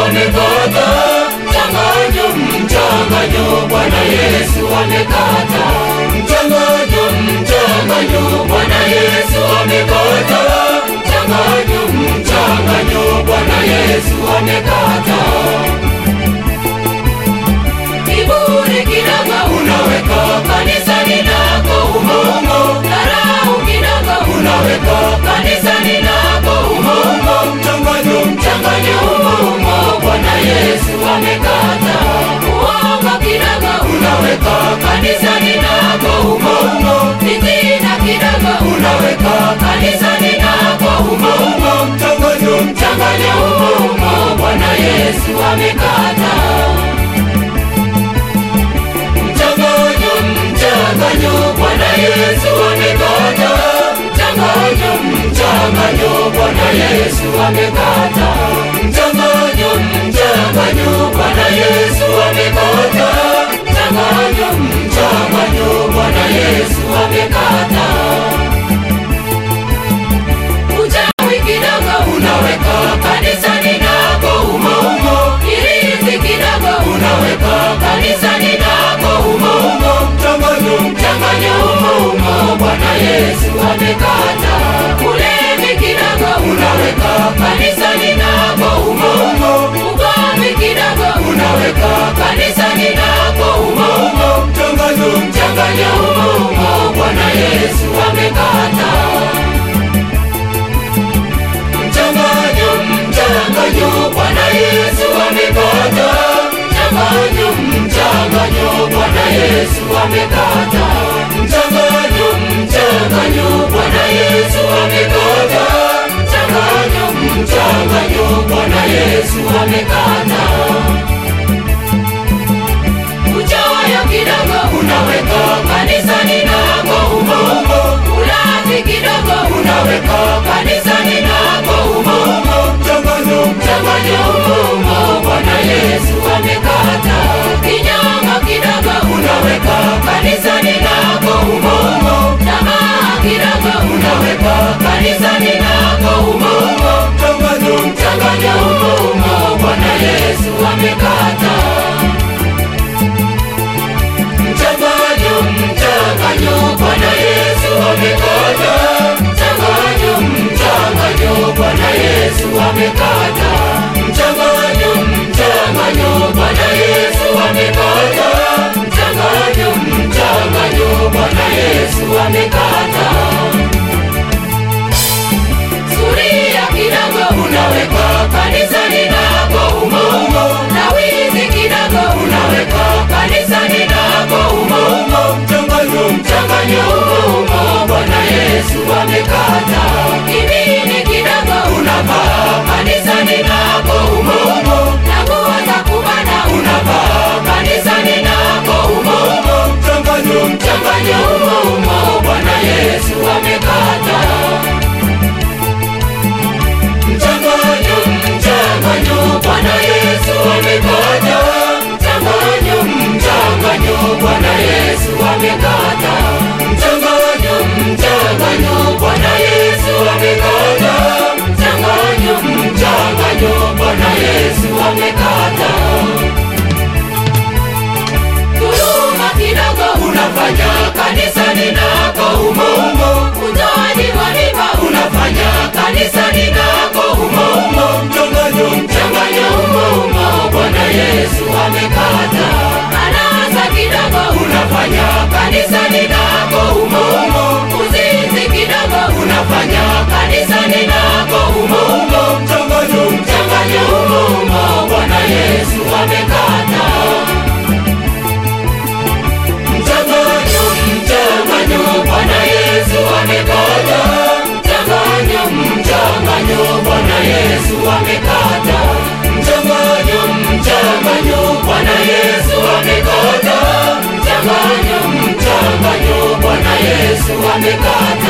amekata mchanganyo, mchanganyo, Bwana Yesu amekata mchanganyo, mchanganyo, Bwana Yesu amekata mchanganyo, mchanganyo, Bwana Yesu amekata kiburi kidogo unaweka kanisani lako umo umo, dharau kidogo unaweka kanisani lako umo umo, mchanganyo mchanganyo umo umo, Bwana Yesu amekata uongo kidogo unaweka kanisani lako umo umo, fitina kidogo unaweka kanisani lako umo umo, mchanganyo mchanganyo umo umo, Bwana Yesu amekata mchanganyo mchanganyo Bwana Yesu amekata mchanganyo mchanganyo Bwana Yesu amekata mchanganyo mchanganyo Bwana Yesu amekata mchanganyo mchanganyo Bwana Yesu amekata uchawi kidogo unaweka kanisani lako umo umo, irizi kidogo unaweka kanisani lako umo umo, mchanganyo mchanganyo umo umo, Bwana Yesu amekata ulevi kidogo unaweka kanisani lako umo umo, ugomvi kidogo unaweka kanisani lako umo umo, mchanganyo mchanganyo umo umo, Bwana Yesu amekata mchanganyo mchanganyo Bwana Yesu amekata mchanganyo mchanganyo Bwana Yesu amekata mchanganyo mchanganyo Bwana Yesu amekata mchanganyo mchanganyo Bwana Yesu amekata uchoyo kidogo unaweka kanisani lako umo umo, ulafi kidogo unaweka kanisani lako umo umo, mchanganyo mchanganyo umo umo, Bwana Yesu amekata kinyongo kidogo unaweka kanisani lako umo umo, tamaa kidogo unaweka kanisani lako umo umo, mchanganyo mchanganyo umo umo, Bwana Yesu amekata mchanganyo mchanganyo Bwana Yesu amekata mchanganyo mchanganyo Bwana Yesu amekata mchanganyo mchanganyo Bwana Yesu amekata mchanganyo mchanganyo Bwana Yesu amekata suria kidogo unaweka kanisani lako umo umo, na wizi kidogo unaweka kanisani lako umo umo, mchanganyo mchanganyo umo umo, Bwana Yesu amekata kibini kidogo unavaa kanisani lako umo umo, na nguo za kubana unavaa kanisani lako umo umo, mchanganyo mchanganyo umo umo, Bwana Yesu amekata mchanganyo mchanganyo Bwana Yesu amekata mchanganyo mchanganyo Bwana Yesu amekata mchanganyo mchanganyo Bwana Yesu amekata mchanganyo mchanganyo Bwana Yesu amekata dhuluma kidogo unafanya kanisani lako umo umo, utoaji wa riba unafanya kanisani lako umo umo, mchanganyo mchanganyo umo umo, Bwana Yesu amekata anasa kidogo unafanya kanisani lako umo umo, uzinzi kidogo unafanya kanisani lako umo umo, mchanganyo mchanganyo umo umo, Bwana Yesu amekata mchanganyo mchanganyo Bwana Yesu amekata mchanganyo mchanganyo Bwana Yesu amekata mchanganyo mchanganyo Bwana Yesu amekata mchanganyo mchanganyo Bwana Yesu amekata